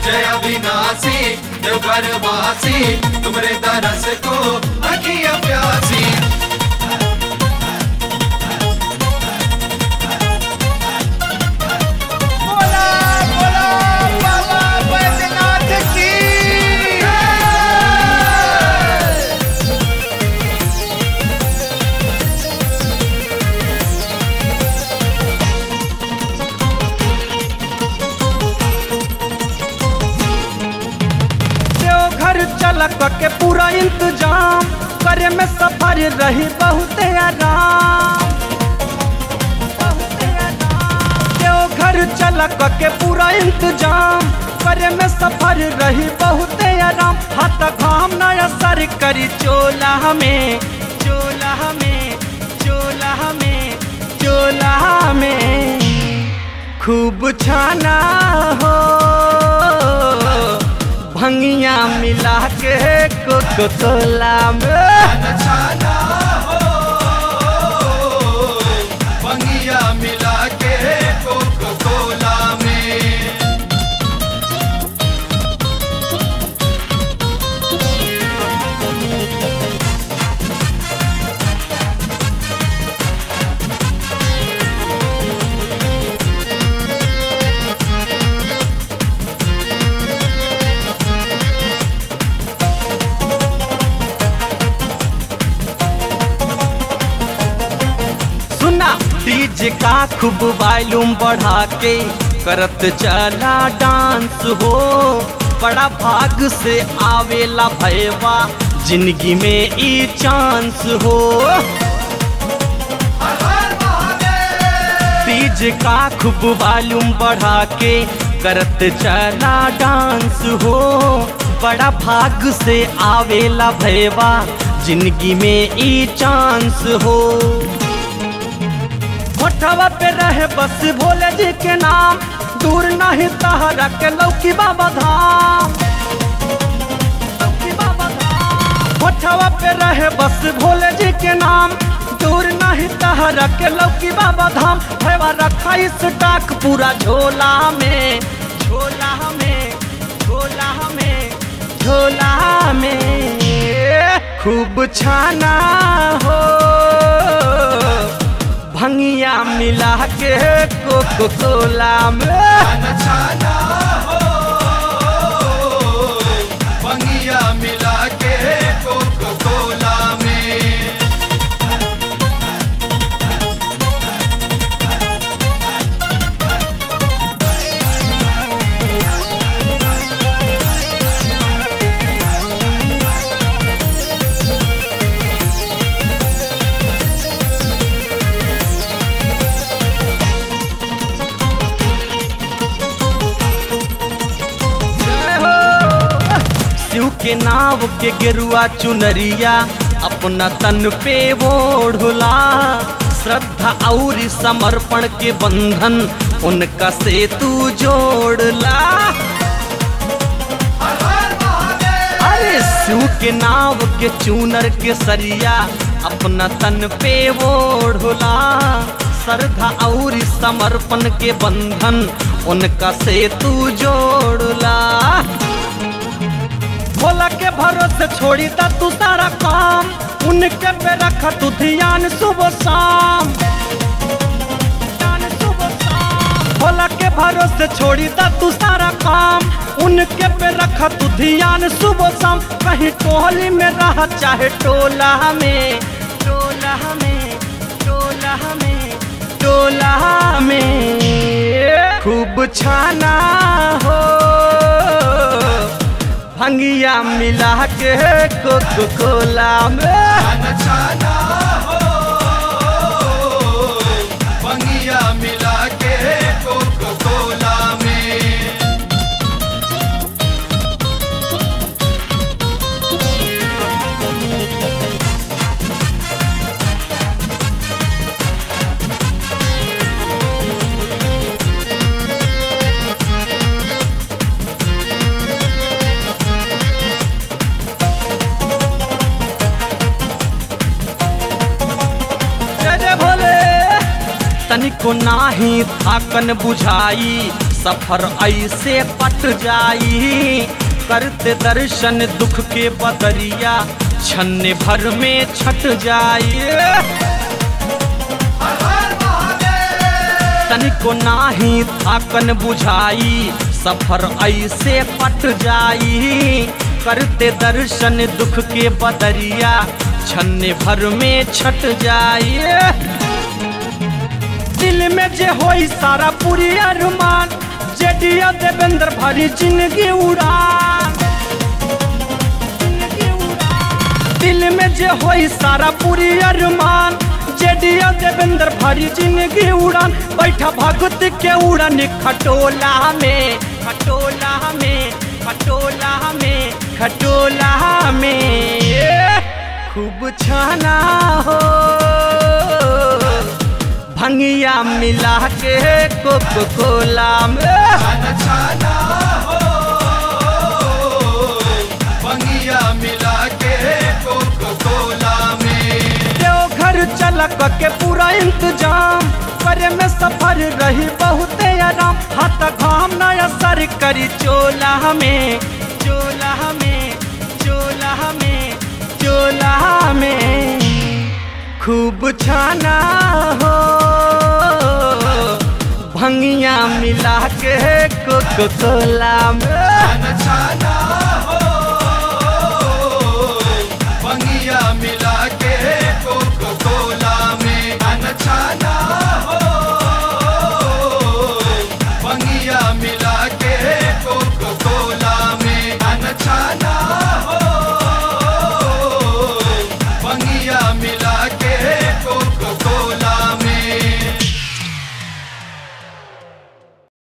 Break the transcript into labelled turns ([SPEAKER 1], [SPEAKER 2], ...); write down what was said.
[SPEAKER 1] जय अविनाशी देवघर वासी तुमरे दरस को अखिया प्यासी
[SPEAKER 2] बोला बोला बाबा बैद्यनाथ की देवघर चलक के पूरा इंतजाम करे में सफर रही बहुत आराम बहुते आराम। देवघर चलक के पूरा इंतजाम करे में सफर रही बहुत आराम हाथ घाम न असर करी चोला में चोला में चोला में चोला में खूब छाना हो भंगिया मिला के कोको कोला में
[SPEAKER 1] छाना हो बंगिया मिला के कोको कोला में
[SPEAKER 2] सुना डीजे का खूब वॉल्यूम बढ़ा के करत चला डांस हो बड़ा भाग से आवेला भैवा जिंदगी में ई चांस हो डीजे का खूब वॉल्यूम बढ़ा के करत चला डांस हो बड़ा भाग से आवेला भैवा जिंदगी में ई चांस हो मोटवा पे रहे बस भोले जी के नाम दूर नहीं तहरा के लौकी बाबा धाम लौकी बाबा धाम। मोटवा पे रहे बस भोले जी के नाम दूर नहीं तहरा के लौकी बाबा धाम भैवा रखा इस टाक पूरा झोला में झोला में झोला में झोला में खूब छाना हो भंगिया मिला के कोको कोला में
[SPEAKER 1] छाना हो बंगिया मिला के कोको कोला में
[SPEAKER 2] जय हो। शिव के नाव के गेरुआ चुनरिया अपना तन पे ओढ़ला श्रद्धा और समर्पण के बंधन उनका से तू जोड़ला अरे शिव के नाव के चूनर के सरिया अपना तन पे ओढ़ला श्रद्धा और समर्पण के बंधन उनका से तू जोड़ला भोला के भरोसे छोड़ी दा तू सारा काम उनके पे रख तू ध्यान सुबह शाम ध्यान सुबह शाम। भोला के भरोसे छोड़ी दा तू सारा काम उनके पे रख तू ध्यान सुबह शाम कहीं टोली में रह चाहे टोला में टोला में टोला में टोला में खूब छाना हो भंगिया मिला के कोको कोला में
[SPEAKER 1] छाना हो बंगिया मिला के कोको कोला में
[SPEAKER 2] तनिको नाही थाकन बुझाई सफर ऐसे पट जाई करते दर्शन दुख के बदरिया छन्ने भर में छट जाई
[SPEAKER 1] हर हर महादेव
[SPEAKER 2] तनिको नाही थाकन बुझाई सफर ऐसे पट जाई करते दर्शन दुख के बदरिया छन्ने भर में छट जाई दिल में जे होई सारा पूरी अरमान जेडिया देवेंद्र भरी जिंदगी उड़ान जिंदगी उड़ान। दिल में जे होई सारा पूरी अरमान जेडिया देवेंद्र भरी जिंदगी उड़ान बैठा भगत के उड़न खटोला में खटोला में खटोला में खटोला में खूब छाना हो भंगिया मिला के कोको कोला में
[SPEAKER 1] छाना छाना हो बंगिया मिला के कोको कोला में
[SPEAKER 2] देवघर चलक के पूरा इंतजाम करे में सफर रही बहुत आराम हाथ घाम न असर करी चोला में चोला में चोला में चोला में खूब छाना हो भंगिया मिला के कोको कोला में
[SPEAKER 1] छाना छाना हो बंगिया मिला के कोको कोला में छाना छाना हो बंगिया मिला